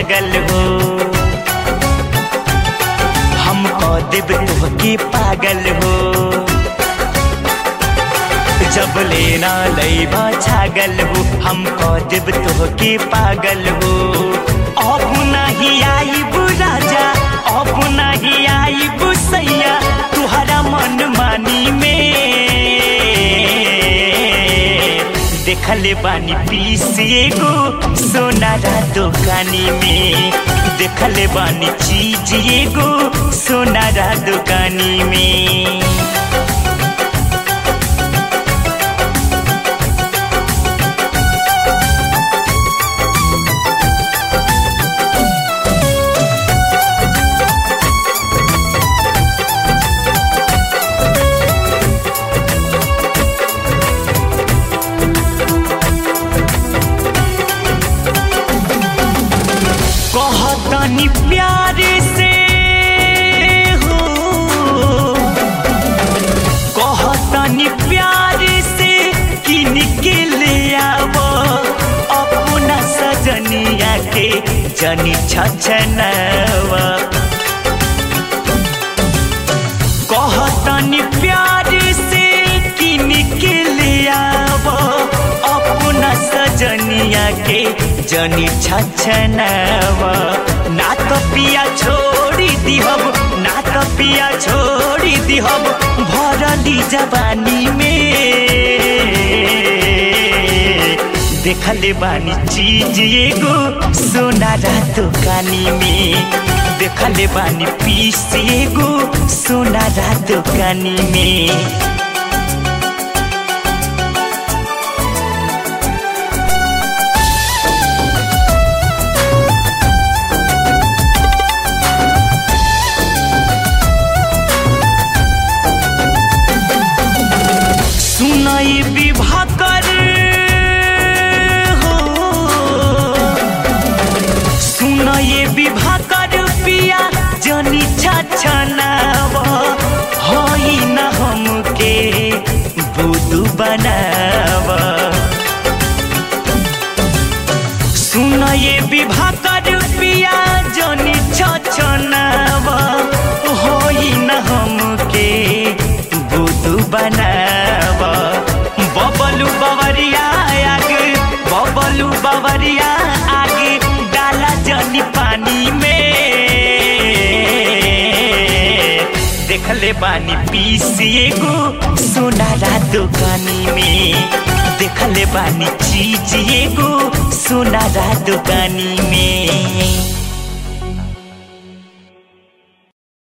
छागल हो हम कह देब तोहके पागल हो जब लेना लैबा छागल हो हम कह देब तोहके पागल हो अब नहीं आईब राजा अब नहीं आईब सैया तुहरा मन मानी में देखले बानी पीस एगो सोनारा दुकानी में देखले बानी चीज एगो सोनारा दुकानी में कहतनी प्यार से हो कहतनी प्यार से किन के ले आव अपना सजनिया के जनी छछनवा कहतनी प्यार से किन के ले आव अपना सजनिया के जनी छछनवा ना तो पिया छोड़ी दिहब ना तो पिया छोड़ी दिहब भरली जवानी में देखले बानी चीज एगो सोनारा दुकानी में देखले बानी पीस एगो सोनारा दुकानी में सुनाई विवाह कर हो सुनाई विवाह कर पिया जनी छछनाव होई न हमके बुदू बनाव सुनाई विवाह कर पिया जनी छछनाव होई न हमके बुदू बनाव बबलू बवरिया आगे बबलू बवरिया आगे डाला जनी पानी में देखले बानी पीस एगो सोनारा दुकानी में देखले बानी चीज एगो सोनारा दुकानी में